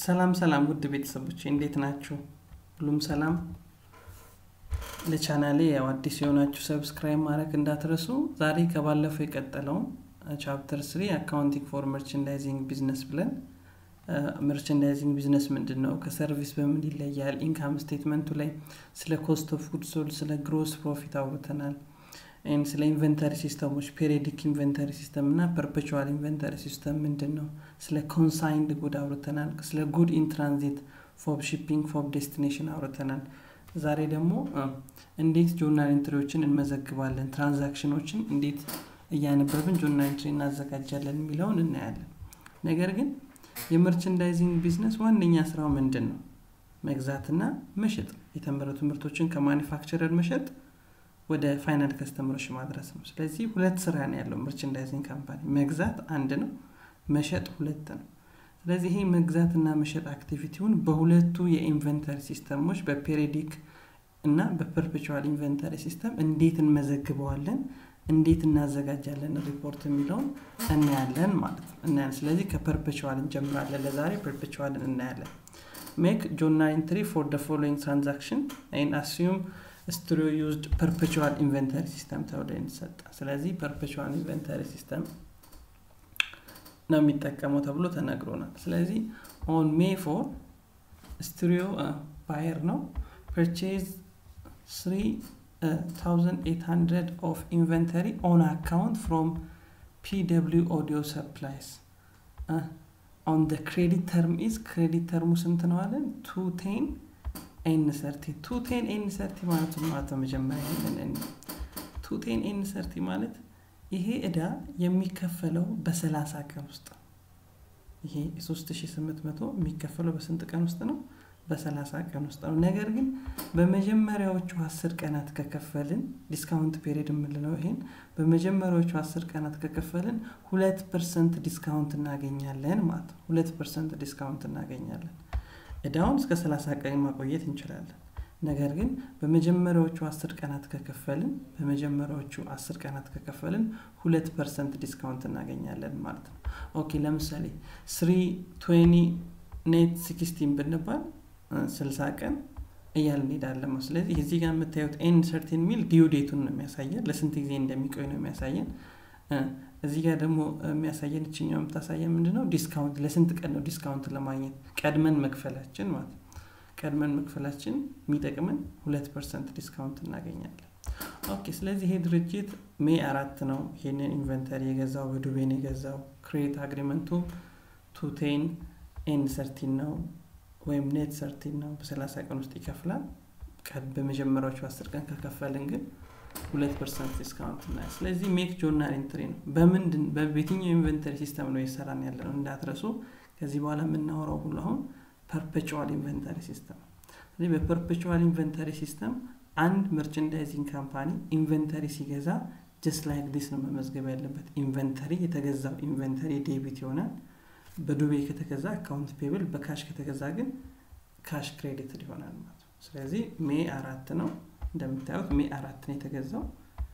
ሰላም ሰላም ውድ ቤተሰቦች እንዴት ናችሁ? ሁሉም ሰላም? ለቻናሌ ያው አዲስ የሆናችሁ ሰብስክራይብ ማድረግ እንዳትረሱ። ዛሬ ከባለፈው የቀጠለውን ቻፕተር ስሪ አካውንቲንግ ፎር መርቸንዳይዚንግ ቢዝነስ ብለን መርቸንዳይዚንግ ቢዝነስ ምንድን ነው፣ ከሰርቪስ በምን ይለያል፣ ኢንካም ስቴትመንቱ ላይ ስለ ኮስት ኦፍ ጉድ ሶልድ፣ ስለ ግሮስ ፕሮፊት አውርተናል። ስለ ኢንቨንተሪ ሲስተሞች ፔሪዲክ ኢንቨንተሪ ሲስተም እና ፐርፔቹዋል ኢንቨንተሪ ሲስተም ምንድን ነው፣ ስለ ኮንሳይንድ ጉድ አውርተናል። ስለ ጉድ ኢን ትራንዚት ፎብ ሺፒንግ ፎብ ዴስቲኔሽን አውርተናል። ዛሬ ደግሞ እንዴት ጆርናል ኢንትሪዎችን እንመዘግባለን፣ ትራንዛክሽኖችን እንዴት እያነበብን ጆርናል ኢንትሪ እናዘጋጃለን የሚለውን እናያለን። ነገር ግን የመርቸንዳይዚንግ ቢዝነስ ዋነኛ ስራው ምንድን ነው? መግዛትና መሸጥ፣ የተመረቱ ምርቶችን ከማኒፋክቸረር መሸጥ ወደ ፋይናል ከስተመሮች ማድረስ ነው። ስለዚህ ሁለት ስራ ነው ያለው መርቸንዳይዚንግ ካምፓኒ። መግዛት አንድ ነው፣ መሸጥ ሁለት ነው። ስለዚህ ይሄ መግዛትና መሸጥ አክቲቪቲውን በሁለቱ የኢንቨንተሪ ሲስተሞች በፔሪዲክ እና በፐርፔቹዋል ኢንቨንተሪ ሲስተም እንዴት እንመዘግበዋለን፣ እንዴት እናዘጋጃለን ሪፖርት የሚለውን እናያለን ማለት ነው እናያለን። ስለዚህ ከፐርፔቹዋል እንጀምራለን። ለዛሬ ፐርፔቹዋልን እናያለን። ሜክ ጆርናል ኢንትሪ ፎር ደ ፎሎዊንግ ትራንዛክሽን ይን አስዩም ስትሪዮ ዩዝድ ፐርፔቹዋል ኢንቨንተሪ ሲስተም ተብሎ የተሰጠ ስለዚህ ፐርፔቹዋል ኢንቨንተሪ ሲስተም ነው የሚጠቀመው ተብሎ ተነግሮናል። ስለዚህ ኦን ሜ ፎር ስትሪዮ ባየር ነው ፐርቼዝ 3800 ኦፍ ኢንቨንተሪ ኦን አካውንት ፍሮም ፒደብሊው ኦዲዮ ሰፕላይስ ኦን ደ ክሬዲት ተርም ኢዝ ክሬዲት ተርሙ ስንት ነው አለን ቱ ቴን ኤን ሰርቲ ቱ ቴን ኤን ሰርቲ ማለት ማለት ነው። መጀመሪያ ይሄንን ቱ ቴን ኤን ሰርቲ ማለት ይሄ እዳ የሚከፈለው በሰላሳ ቀን ውስጥ ነው። ይሄ 3800 የሚከፈለው በስንት ቀን ውስጥ ነው? በሰላሳ ቀን ውስጥ ነው። ነገር ግን በመጀመሪያዎቹ አስር ቀናት ከከፈልን ዲስካውንት ፔሪድ የምንለው ይሄን በመጀመሪያዎቹ አስር ቀናት ከከፈልን ሁለት ፐርሰንት ዲስካውንት እናገኛለን ማለት ነው። ሁለት ፐርሰንት ዲስካውንት እናገኛለን። እዳውን እስከ 30 ቀን ማቆየት እንችላለን። ነገር ግን በመጀመሪያዎቹ አስር ቀናት ከከፈልን በመጀመሪያዎቹ አስር ቀናት ከከፈልን ሁለት ፐርሰንት ዲስካውንት እናገኛለን ማለት ነው። ኦኬ ለምሳሌ ስሪ ትዌኒ ኔት ሲክስቲን ብንባል 60 ቀን እያል እንሄዳለን። ስለዚህ እዚህ ጋር የምታዩት ኤን ሰርቲን ሚል ዲዩ ዴቱን ነው የሚያሳየን፣ ለስንት ጊዜ እንደሚቆይ ነው የሚያሳየን። እዚህ ጋር ደግሞ የሚያሳየን እችኛው የምታሳየን ምንድን ነው? ዲስካውንት ለስንት ቀን ነው ዲስካውንት ለማግኘት ቀድመን መክፈላችን ማለት ነው። ቀድመን መክፈላችን የሚጠቅመን ሁለት ፐርሰንት ዲስካውንት እናገኛለን። ኦኬ ስለዚህ ይሄ ድርጅት ሜይ አራት ነው ይሄንን ኢንቨንተሪ የገዛው በዱቤን የገዛው ክሬት አግሪመንቱ ቱቴን ኤን ሰርቲን ነው ወይም ኔት ሰርቲን ነው። በሰላሳ ቀን ውስጥ ይከፍላል። በመጀመሪያዎቹ አስር ቀን ከከፈልን ግን ሁለት ፐርሰንት ዲስካውንት እና ስለዚህ ሜክ ጆርናል ኢንትሪ ነው። በምንድን በየትኛው ኢንቨንተሪ ሲስተም ነው የሰራን ያለ ነው እንዳትረሱ። ከዚህ በኋላ የምናወራው ሁሉ አሁን ፐርፔቹዋል ኢንቨንተሪ ሲስተም። ስለዚህ በፐርፔቹዋል ኢንቨንተሪ ሲስተም አንድ መርቸንዳይዚንግ ካምፓኒ ኢንቨንተሪ ሲገዛ ጀስት ላይክ ዲስ ነው መመዝገብ ያለበት። ኢንቨንተሪ የተገዛው ኢንቨንተሪ ዴቢት ይሆናል። በዱቤ ከተገዛ አካውንት ፔብል፣ በካሽ ከተገዛ ግን ካሽ ክሬዲት ይሆናል ማለት ነው። ስለዚህ ሜ አራት ነው እንደምታዩት ሜ አራት ነው የተገዛው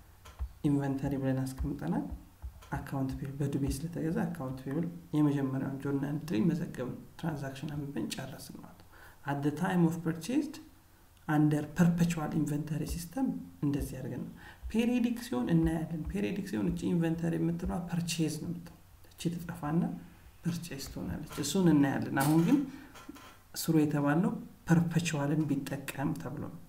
ኢንቨንተሪ ብለን አስቀምጠናል። አካውንት ፔብል በዱቤ ስለተገዛ አካውንት ፔብል የመጀመሪያውን ጆርናል ኢንትሪ መዘገብ ትራንዛክሽን አንብበን ጨረስን ማለት ነው። አት ደ ታይም ኦፍ ፐርቼዝድ አንደር ፐርፔቹዋል ኢንቨንተሪ ሲስተም እንደዚህ አድርገን ነው። ፔሪዲክ ሲሆን እናያለን። ፔሪዲክ ሲሆን እቺ ኢንቨንተሪ የምትለዋ ፐርቼዝ ነው የምትለው እቺ ትጠፋና ፐርቼዝ ትሆናለች። እሱን እናያለን። አሁን ግን ስሩ የተባለው ፐርፔቹዋልን ቢጠቀም ተብሎ ነው።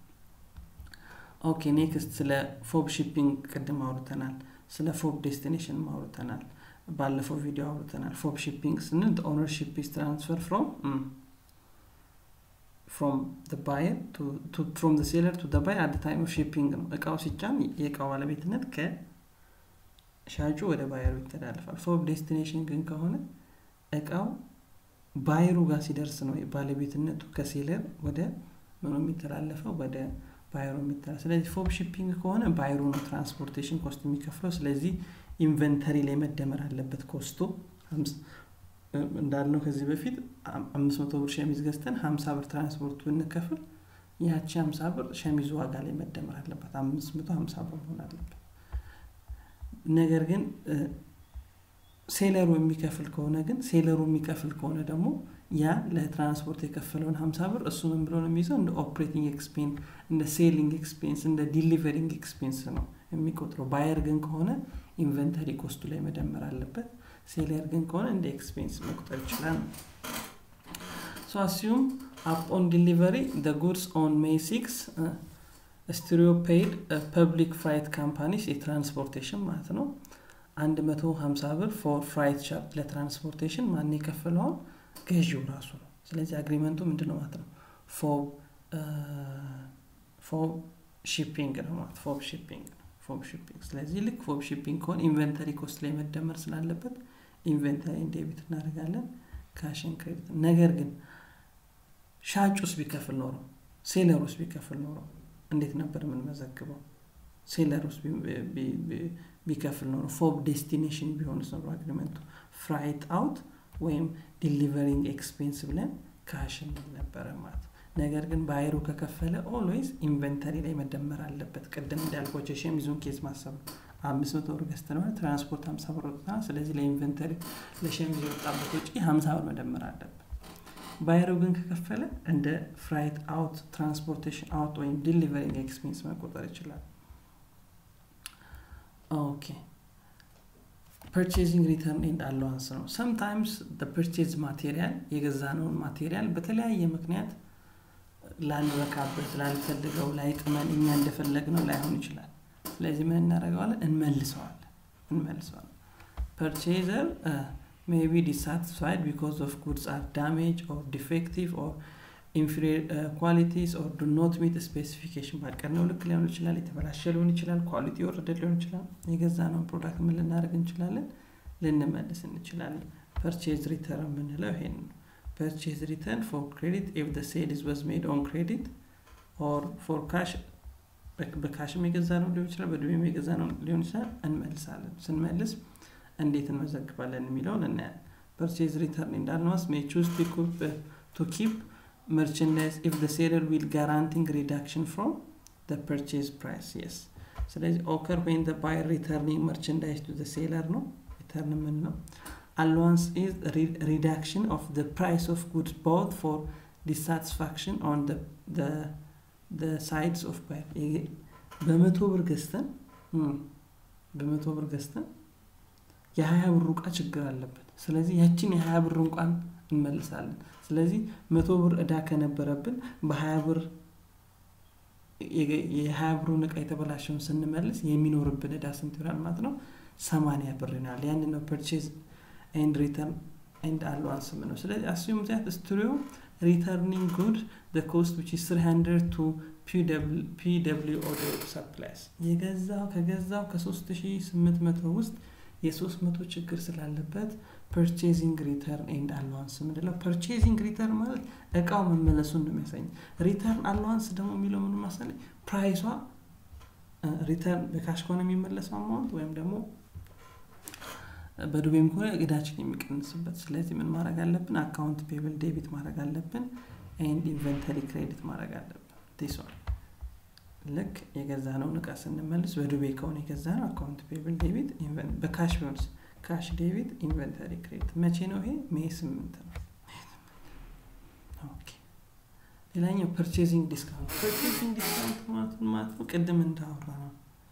ኦኬ ኔክስት ስለ ፎብ ሺፒንግ ቅድም አውርተናል። ስለ ፎብ ዴስቲኔሽን አውርተናል። ባለፈው ቪዲዮ አውርተናል። ፎብ ሺፒንግ ስንል ኦነርሺፕ ኢዝ ትራንስፈር ፍሮም ፍሮም ባየር ፍሮም ሴለር ቱ ባየር አት ታይም ኦፍ ሺፒንግ ነው። እቃው ሲጫን የእቃው ባለቤትነት ከሻጩ ወደ ባየሩ ይተላለፋል። ፎብ ዴስቲኔሽን ግን ከሆነ እቃው ባየሩ ጋር ሲደርስ ነው ባለቤትነቱ ከሴለር ወደ ምኑ የሚተላለፈው ወደ ባይሮ የሚተላለፍ። ስለዚህ ፎብ ሺፒንግ ከሆነ ባይሮ ነው ትራንስፖርቴሽን ኮስት የሚከፍለው። ስለዚህ ኢንቨንተሪ ላይ መደመር አለበት ኮስቱ እንዳልነው ከዚህ በፊት አምስት መቶ ብር ሸሚዝ ገዝተን ሀምሳ ብር ትራንስፖርቱ ብንከፍል ያቺ ሀምሳ ብር ሸሚዙ ዋጋ ላይ መደመር አለበት። አምስት መቶ ሀምሳ ብር መሆን አለበት። ነገር ግን ሴለሩ የሚከፍል ከሆነ ግን ሴለሩ የሚከፍል ከሆነ ደግሞ ያ ለትራንስፖርት የከፈለውን ሀምሳ ብር እሱ ምን ብሎ ነው የሚይዘው እንደ ኦፕሬቲንግ ኤክስፔንስ እንደ ሴሊንግ ኤክስፔንስ እንደ ዲሊቨሪንግ ኤክስፔንስ ነው የሚቆጥረው ባየር ግን ከሆነ ኢንቨንተሪ ኮስቱ ላይ መደመር አለበት ሴለር ግን ከሆነ እንደ ኤክስፔንስ መቁጠር ይችላል ሶ አሲዩም አፕ ኦን ዲሊቨሪ ደ ጉድስ ኦን ሜይ ሲክስ ስቲሪዮ ፔይድ ፐብሊክ ፍራይት ካምፓኒስ የትራንስፖርቴሽን ማለት ነው 150 ብር ፎር ፍራይት ቻርጅ ለትራንስፖርቴሽን ማን የከፈለውን ገዢው ራሱ ነው ስለዚህ አግሪመንቱ ምንድን ነው ማለት ነው ፎብ ፎብ ሺፒንግ ነው ማለት ፎብ ሺፒንግ ፎብ ሺፒንግ ስለዚህ ልክ ፎብ ሺፒንግ ከሆነ ኢንቨንተሪ ኮስት ላይ መደመር ስላለበት ኢንቨንተሪ ዴቢት እናደርጋለን ካሽን ክሬዲት ነገር ግን ሻጭ ውስጥ ቢከፍል ኖሮ ሴለር ውስጥ ቢከፍል ኖሮ እንዴት ነበር የምንመዘግበው ሴለር ውስጥ ቢከፍል ኖሮ ፎብ ዴስቲኔሽን ቢሆንስ ኖሮ አግሪመንቱ ፍራይት አውት ወይም ዲሊቨሪንግ ኤክስፔንስ ብለን ካሽ እንል ነበረ ማለት ነገር ግን በአይሮ ከከፈለ ኦልዌይዝ ኢንቨንተሪ ላይ መደመር አለበት ቅድም እንዳልኮች ሸሚዙን ኬዝ ማሰብ አምስት መቶ ብር ገዝተነዋል ትራንስፖርት ሀምሳ ብር ወጥተናል ስለዚህ ለኢንቨንተሪ ለሸሚዝ የወጣበት ወጪ ሀምሳ ብር መደመር አለበት ባይሮ ግን ከከፈለ እንደ ፍራይት አውት ትራንስፖርቴሽን አውት ወይም ዲሊቨሪንግ ኤክስፔንስ መቆጠር ይችላል ኦኬ ፐርቼዚንግ ሪተርን ኤንድ አለዋንስ ነው ሰምታይምስ ፐርቼዝ ማቴሪያል የገዛነውን ማቴሪያል በተለያየ ምክንያት ላንረካበት ላንፈልገው ላይጥመን እኛ እንደፈለግነው ላይሆን ይችላል ስለዚህ ምን እናደረገዋለን እንመልሰዋለን እንመልሰዋለን ፐርቼዘር may be dissatisfied because of goods are damaged or defective or inferior uh, qualities or do not meet specification ባቀድነው ልክ ሊሆን ይችላል የተበላሸ ሊሆን ይችላል ኳሊቲ የወረደ ሊሆን ይችላል የገዛነውን ፕሮዳክት ምን ልናደርግ እንችላለን ልንመልስ እንችላለን ፐርቼዝ ሪተርን የምንለው ይሄን ነው ፐርቼዝ ሪተርን ፎር ክሬዲት ኢፍ the sale is was made on credit or for cash በካሽም የገዛ ነው ሊሆን ይችላል በዱቤም የገዛ ነው ሊሆን ይችላል እንመልሳለን ስንመልስ እንዴት እንመዘግባለን የሚለውን እናያለን ፐርቼዝ ሪተርን እንዳልነዋስ ሜይ ቹዝ ቱ ኪፕ merchandise if the seller will guaranteeing reduction from the purchase price yes ስለዚህ ኦከር when the buyer returning merchandise to the seller ነው ሪተርን ምን ነው allowance is reduction of the price of goods both for dissatisfaction on the the the sides of buyer በመቶ ብር ገዝተን በመቶ ብር ገዝተን የሀያ ብር እቃ ችግር አለበት ስለዚህ ያችን የሀያ ብር እንኳን እንመልሳለን ስለዚህ መቶ ብር እዳ ከነበረብን በሀያ ብር የሀያ ብሩን እቃ የተበላሸውን ስንመልስ የሚኖርብን እዳ ስንት ይሆናል ማለት ነው ሰማኒያ ብር ይሆናል ያን ነው ፐርቼዝ ኤንድ ሪተርን ኤንድ አለዋንስ ነው ስለዚህ አስዩም ዛት ስትሪዮ ሪተርኒንግ ጉድ the cost which is 300 to PW audio supplies የገዛው ከገዛው ከ3800 ውስጥ የ300 ችግር ስላለበት ፐርቼዚንግ ሪተርን ኤንድ አለዋንስ ምንለው ፐርቼዚንግ ሪተርን ማለት እቃው መመለሱን ነው የሚያሳኝ ሪተርን አለዋንስ ደግሞ የሚለው ምን ማሳለ ፕራይሷ ሪተርን በካሽ ከሆነ የሚመለሰው አማውንት ወይም ደግሞ በዱቤም ከሆነ እዳችን የሚቀንስበት ስለዚህ ምን ማድረግ አለብን አካውንት ፔብል ዴቢት ማድረግ አለብን ኤንድ ኢንቨንተሪ ክሬዲት ማድረግ አለብን ዲስዋን ልክ የገዛነውን እቃ ስንመልስ በዱቤ ከሆነ የገዛ ነው አካውንት ፔብል ዴቢት በካሽ ቢሆንስ ካሽ ዴቢት ኢንቨንተሪ ክሬዲት መቼ ነው ይሄ ሜይ ስምንት ነው ሌላኛው ፐርቼዚንግ ዲስካውንት ፐርቼዚንግ ዲስካውንት ማለት ማለት ነው ቅድም እንዳወራ ነው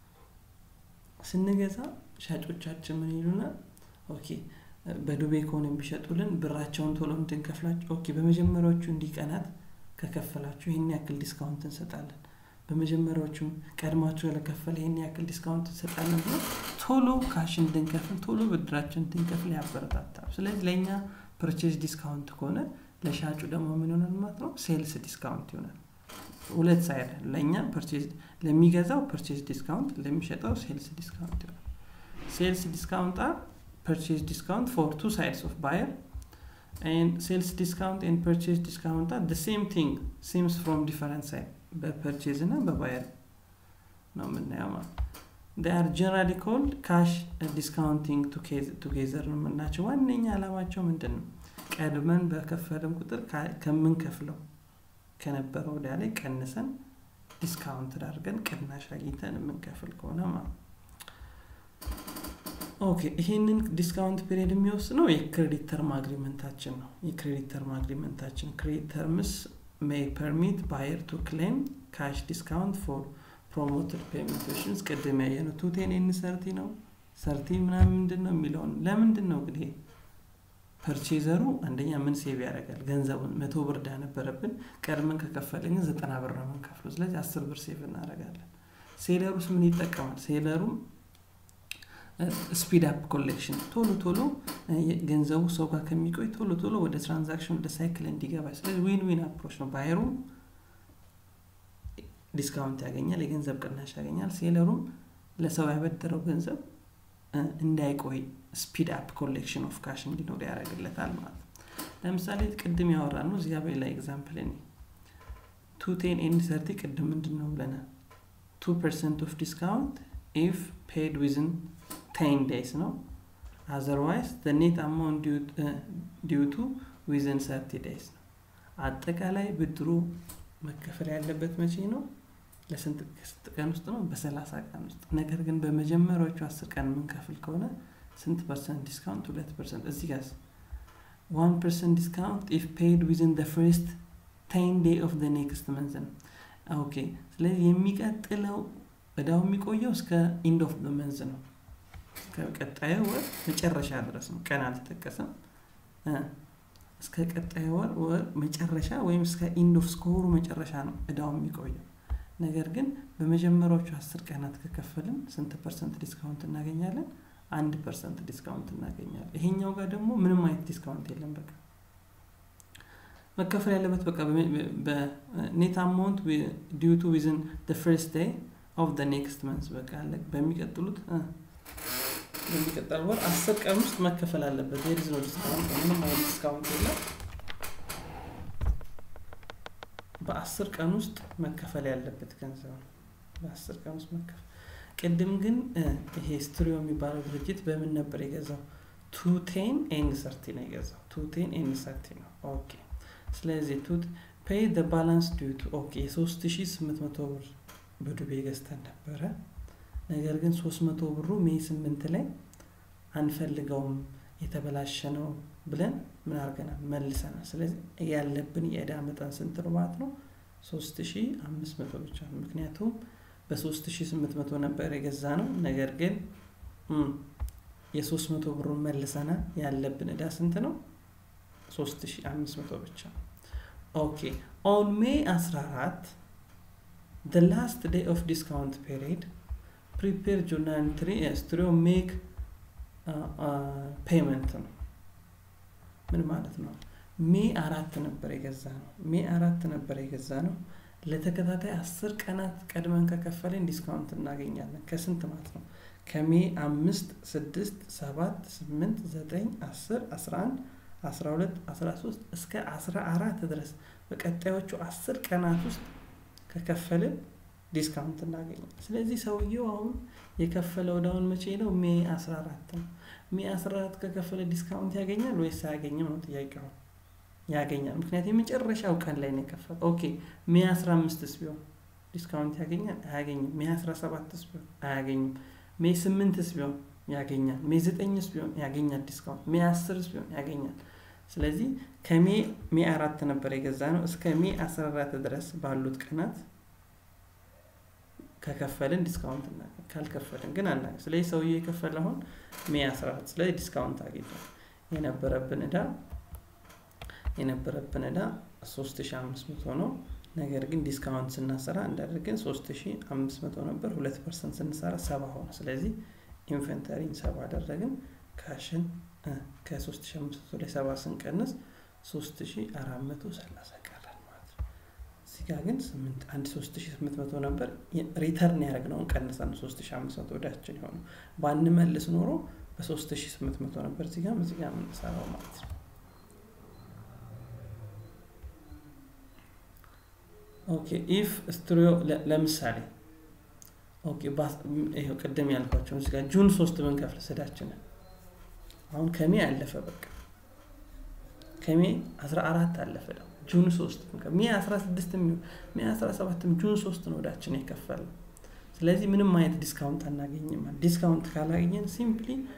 ስንገዛ ሻጮቻችን ምን ይሉናል ኦኬ በዱቤ ከሆነ የሚሸጡልን ብራቸውን ቶሎ እንድንከፍላቸው ኦኬ በመጀመሪያዎቹ እንዲህ ቀናት ከከፈላችሁ ይህን ያክል ዲስካውንት እንሰጣለን በመጀመሪያዎቹ ቀድማችሁ ለከፈለ ይህን ያክል ዲስካውንት እንሰጣለን ብሎ ቶሎ ካሽ እንድንከፍል ቶሎ ብድራችን እንድንከፍል ያበረታታል ስለዚህ ለእኛ ፐርቼዝ ዲስካውንት ከሆነ ለሻጩ ደግሞ ምን ይሆናል ማለት ነው ሴልስ ዲስካውንት ይሆናል ሁለት ሳይድ ለእኛ ለሚገዛው ፐርቼዝ ዲስካውንት ለሚሸጠው ሴልስ ዲስካውንት ይሆናል ሴልስ ዲስካውንት አር purchase discount for two sides of buyer and sales discount and purchase discount are the same thing seems from different side በፐርቼዝ እና በባየር ነው የምናየው ማለት they are generally called cash discounting together ነው የምናቸው ዋነኛ አላማቸው ምንድን ነው ቀድመን በከፈልን ቁጥር ከምንከፍለው ከነበረው ወዲያ ላይ ቀንሰን ዲስካውንት አድርገን ቅናሽ አግኝተን የምንከፍል ከሆነ ማለት ኦኬ ይሄንን ዲስካውንት ፔሪድ የሚወስነው የክሬዲት ተርም አግሪመንታችን ነው የክሬዲት ተርም አግሪመንታችን ክሬዲት ተርምስ ሜይ ፐርሚት ባየር ቱ ክሌም ካሽ ዲስካውንት ፎር ፕሮሞትድ ፔመንቴሽንስ ቅድም ያየነው ቱቴን ኤን ሰርቲ ነው ሰርቲ ምናምን ምንድን ነው የሚለውን ለምንድን ነው እንግዲህ ፐርቼዘሩ አንደኛ ምን ሴቭ ያደርጋል ገንዘቡን መቶ ብር ዳ ነበረብን ቀድመን ከከፈልን ግን ዘጠና ብር ነው የምንከፍለው ስለዚህ አስር ብር ሴቭ እናደርጋለን ሴለሩስ ምን ይጠቀማል ሴለሩም ስፒድ አፕ ኮሌክሽን ቶሎ ቶሎ ገንዘቡ ሰው ጋር ከሚቆይ ቶሎ ቶሎ ወደ ትራንዛክሽን ወደ ሳይክል እንዲገባ ስለዚህ ዊን ዊን አፕሮች ነው ባየሩም ዲስካውንት ያገኛል የገንዘብ ቅናሽ ያገኛል ሴለሩም ለሰው ያበደረው ገንዘብ እንዳይቆይ ስፒድ አፕ ኮሌክሽን ኦፍ ካሽ እንዲኖር ያደርግለታል ማለት ነው ለምሳሌ ቅድም ያወራ ነው እዚያ በሌላ ኤግዛምፕል እኔ ቱ ቴን ኤንድ ሰርቲ ቅድም ምንድን ነው ብለናል ቱ ፐርሰንት ኦፍ ዲስካውንት ኢፍ ፔድ ዊዝን ቴን ዴይስ ነው አዘርዋይስ ኔት አማውንት ዲዩ ቱ ዊዝን ሰርቲ ዴይስ ነው አጠቃላይ ብድሩ መከፈል ያለበት መቼ ነው ለስንት ቀን ውስጥ ነው በሰላሳ ቀን ውስጥ ነገር ግን በመጀመሪያዎቹ አስር ቀን የምንከፍል ከሆነ ስንት ፐርሰንት ዲስካውንት ሁለት ፐርሰንት እዚህ ጋር ዋን ፐርሰንት ዲስካውንት ኢፍ ፔድ ዊዝን ደ ፍርስት ቴን ዴይ ኦፍ ደ ኔክስት መንዝ ነው ኦኬ ስለዚህ የሚቀጥለው እዳው የሚቆየው እስከ ኢንድ ኦፍ ደ መንዝ ነው ከቀጣዩ ወር መጨረሻ ድረስ ነው ቀን አልተጠቀሰም እስከ ቀጣዩ ወር ወር መጨረሻ ወይም እስከ ኢንድ ኦፍ እስከ ወሩ መጨረሻ ነው እዳው የሚቆየው ነገር ግን በመጀመሪያዎቹ አስር ቀናት ከከፈልን ስንት ፐርሰንት ዲስካውንት እናገኛለን አንድ ፐርሰንት ዲስካውንት እናገኛለን ይሄኛው ጋር ደግሞ ምንም አይነት ዲስካውንት የለም በቃ መከፈል ያለበት በቃ በኔት አማውንት ዲዩ ቱ ዊዝን ፈርስት ዴይ ኦፍ ደ ኔክስት መንስ በቃ በሚቀጥሉት በሚቀጠል ወር አስር ቀን ውስጥ መከፈል አለበት የሪዝ ነው ዲስካውንት ምንም አይነት ዲስካውንት የለም በአስር ቀን ውስጥ መከፈል ያለበት ገንዘብ ነው በአስር ቀን ውስጥ መከፈል ቅድም ግን ይሄ ስትሪዮ የሚባለው ድርጅት በምን ነበር የገዛው ቱቴን ኤንድ ሰርቲ ነው የገዛው ቱቴን ኤንድ ሰርቲ ነው ኦኬ ስለዚህ ቱት ፔይ ደ ባላንስ ዲዩቱ ኦኬ የሶስት ሺ ስምንት መቶ ብር በዱቤ ገዝተን ነበረ ነገር ግን ሶስት መቶ ብሩ ሜይ ስምንት ላይ አንፈልገውም የተበላሸ ነው ብለን ምን አድርገናል መልሰናል ስለዚህ ያለብን የእዳ መጠን ስንት ነው ማለት ነው ሶስት ሺ አምስት መቶ ብቻ ነው ምክንያቱም በሶስት ሺ ስምንት መቶ ነበር የገዛ ነው ነገር ግን የሶስት መቶ ብሩን መልሰናል ያለብን እዳ ስንት ነው ሶስት ሺ አምስት መቶ ብቻ ኦኬ ኦን ሜይ አስራ አራት the last day of discount period prepare journal entry ስትሪዮ ሜክ ፔመንት ነው ምን ማለት ነው ሜ አራት ነበር የገዛ ነው ሜ አራት ነበር የገዛ ነው ለተከታታይ አስር ቀናት ቀድመን ከከፈለን ዲስካውንት እናገኛለን ከስንት ማለት ነው ከሜ አምስት ስድስት ሰባት ስምንት ዘጠኝ አስር አስራ አንድ አስራ ሁለት አስራ ሶስት እስከ አስራ አራት ድረስ በቀጣዮቹ አስር ቀናት ውስጥ ከከፈልን ዲስካውንት እናገኛል ስለዚህ ሰውየው አሁን የከፈለው ዳውን መቼ ነው ሜ 14 ነው ሜ 14 ከከፈለ ዲስካውንት ያገኛል ወይስ አያገኝም ነው ጥያቄው ያገኛል ምክንያት የመጨረሻው ቀን ላይ ነው የከፈለ ኦኬ ሜ 15 ስ ቢሆን ዲስካውንት ያገኛል አያገኝም ሜ 17 ስ ቢሆን አያገኝም ሜ 8 ስ ቢሆን ያገኛል ሜ 9 ስ ቢሆን ያገኛል ዲስካውንት ሜ 10 ስ ቢሆን ያገኛል ስለዚህ ከሜ ሜ አራት ነበር የገዛ ነው እስከ ሜ 14 ድረስ ባሉት ቀናት ከከፈልን ዲስካውንት እናገኝ ካልከፈልን ግን አናገኝ ስለዚህ ሰውዬ የከፈለ አሁን ሜ 14 ስለዚህ ዲስካውንት አግኝቷል የነበረብን እዳ የነበረብን እዳ 3500 ነው ነገር ግን ዲስካውንት ስናሰራ እንዳደርግን 3500 ነበር ሁለት ፐርሰንት ስንሰራ ሰባ ሆነ ስለዚህ ኢንቨንተሪን ሰባ አደረግን ካሽን ከ3500 ላይ ሰባ ስንቀንስ 3430 ቀላል ማለት ነው እዚህ ጋር ግን አንድ 3800 ነበር ሪተርን ያደረግነውን ቀንሰን 3500 ወዳችን የሆኑ ባንመልስ ኖሮ በ3800 ነበር እዚህ ጋር እዚህ ጋር የምንሰራው ማለት ነው ኦኬ ኢፍ ስትሪዮ ለምሳሌ ኦኬ ይኸው ቅድም ያልኳቸው እዚህ ጋር ጁን ሶስት ብንከፍል ስዳችንን አሁን ከሜ አለፈ በቃ ከሜ 14 አለፈ ነው ጁን 3 ሜ 16 ሜ 17 ጁን 3 ነው ወዳችን የከፈል ስለዚህ ምንም አይነት ዲስካውንት አናገኝም ዲስካውንት ካላገኘን ሲምፕሊ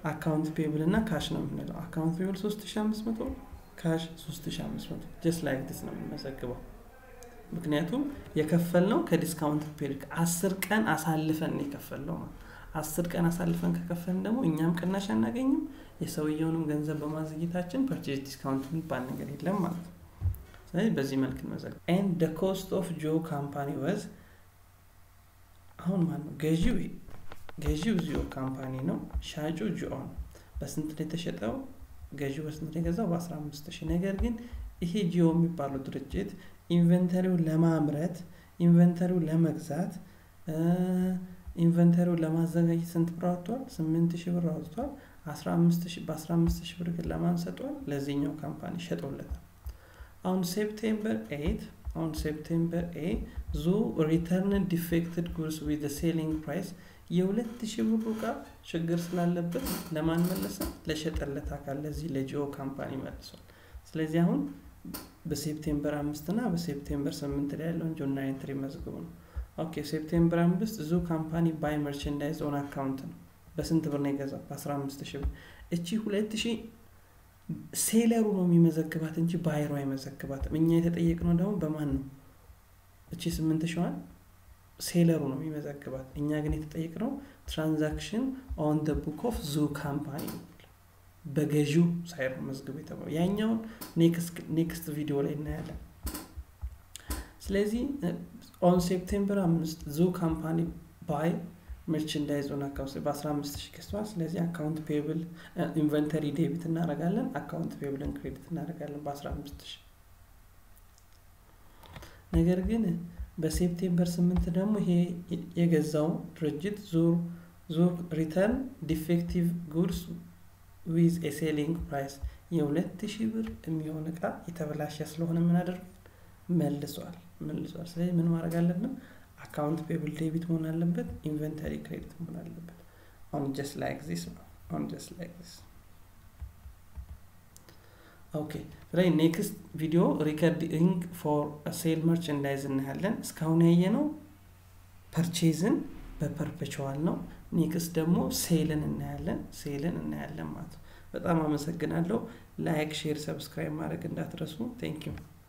አካውንት ፔብል እና ካሽ ነው የምንለው። አካውንት ፔብል 3500 ካሽ 3500 ጀስት ላይክ ዲስ ነው የምንመዘግበው። ምክንያቱም የከፈልነው ከዲስካውንት ፔሪድ አስር ቀን አሳልፈን የከፈልነው ማለት አስር ቀን አሳልፈን ከከፈልን ደግሞ እኛም ቅናሽ አናገኝም፣ የሰውየውንም ገንዘብ በማዘግየታችን ፐርቼዝ ዲስካውንት የሚባል ነገር የለም ማለት ነው። ስለዚህ በዚህ መልክ እንመዘግ ኤንድ ደ ኮስት ኦፍ ጆ ካምፓኒ ወዝ አሁን ማን ነው ገዢው? ገዢው ዚዮ ካምፓኒ ነው። ሻጩ ጂኦ ነው። በስንት ነው የተሸጠው? ገዢው በስንት ነው የገዛው? በ15 ሺህ ነገር ግን ይሄ ጂኦ የሚባለው ድርጅት ኢንቨንተሪው ለማምረት ኢንቨንተሪው ለመግዛት ኢንቨንተሪው ለማዘጋጀት ስንት ብር አወጥቷል? ስምንት ሺህ ብር አወጥቷል። በ15 ሺህ ብር ግን ለማን ሰጥቷል? ለዚህኛው ካምፓኒ ሸጦለታል። አሁን ሴፕቴምበር ኤይት አሁን ሴፕቴምበር ኤ ዙ ሪተርን ዲፌክትድ ጉድስ ዊዝ ሴሊንግ ፕራይስ የሁለት ሺህ ብሩ እቃ ችግር ስላለበት ለማን መለሰ? ለሸጠለት አካል ለዚህ ለጂኦ ካምፓኒ መልሷል። ስለዚህ አሁን በሴፕቴምበር አምስት እና በሴፕቴምበር ስምንት ላይ ያለውን ጆርናል ኤንትሪ መዝግቡ ነው። ኦኬ ሴፕቴምበር አምስት ዙ ካምፓኒ ባይ መርቸንዳይዝ ኦን አካውንት ነው። በስንት ብር ነው የገዛው? በአስራ አምስት ሺህ ብር። እቺ ሁለት ሺህ ሴለሩ ነው የሚመዘግባት እንጂ ባይሮ አይመዘግባትም። እኛ የተጠየቅነው ደግሞ በማን ነው? እቺ ስምንት ሺዋን ሴለሩ ነው የሚመዘግባት። እኛ ግን የተጠየቅነው ትራንዛክሽን ኦን ደ ቡክ ኦፍ ዙ ካምፓኒ በገዢው ሳይር መዝግቡ የተባለው ያኛውን ኔክስት ቪዲዮ ላይ እናያለን። ስለዚህ ኦን ሴፕቴምበር አምስት ዙ ካምፓኒ ባይ መርቸንዳይዝ ኦን አካውንት በ15 ሺህ ገዝተዋል። ስለዚህ አካውንት ፔብል ኢንቨንተሪ ዴቢት እናደርጋለን፣ አካውንት ፔብልን ክሬዲት እናደርጋለን በ15 ሺህ ነገር ግን በሴፕቴምበር ስምንት ደግሞ ይሄ የገዛው ድርጅት ዙር ዙር ሪተርን ዲፌክቲቭ ጉድስ ዊዝ ኤሴሊንግ ፕራይስ የሁለት ሺህ ብር የሚሆን እቃ የተበላሸ ስለሆነ ምን አደርጋል መልሷል መልሷል። ስለዚህ ምን ማድረግ አለብን? አካውንት ፔብል ዴቢት መሆን አለበት፣ ኢንቨንተሪ ክሬዲት መሆን አለበት። አሁን ጀስት ላይክ ዚስ ነው። አሁን ጀስት ላይክ ዚስ ኦኬ። ስለዚህ ኔክስት ቪዲዮ ሪከርዲንግ ፎር ሴል መርቸንዳይዝ እናያለን። እስካሁን ያየነው ፐርቼዝን በፐርፔቹዋል ነው። ኔክስት ደግሞ ሴልን እናያለን። ሴልን እናያለን ማለት ነው። በጣም አመሰግናለሁ። ላይክ፣ ሼር፣ ሰብስክራይብ ማድረግ እንዳትረሱ። ቴንክ ዩ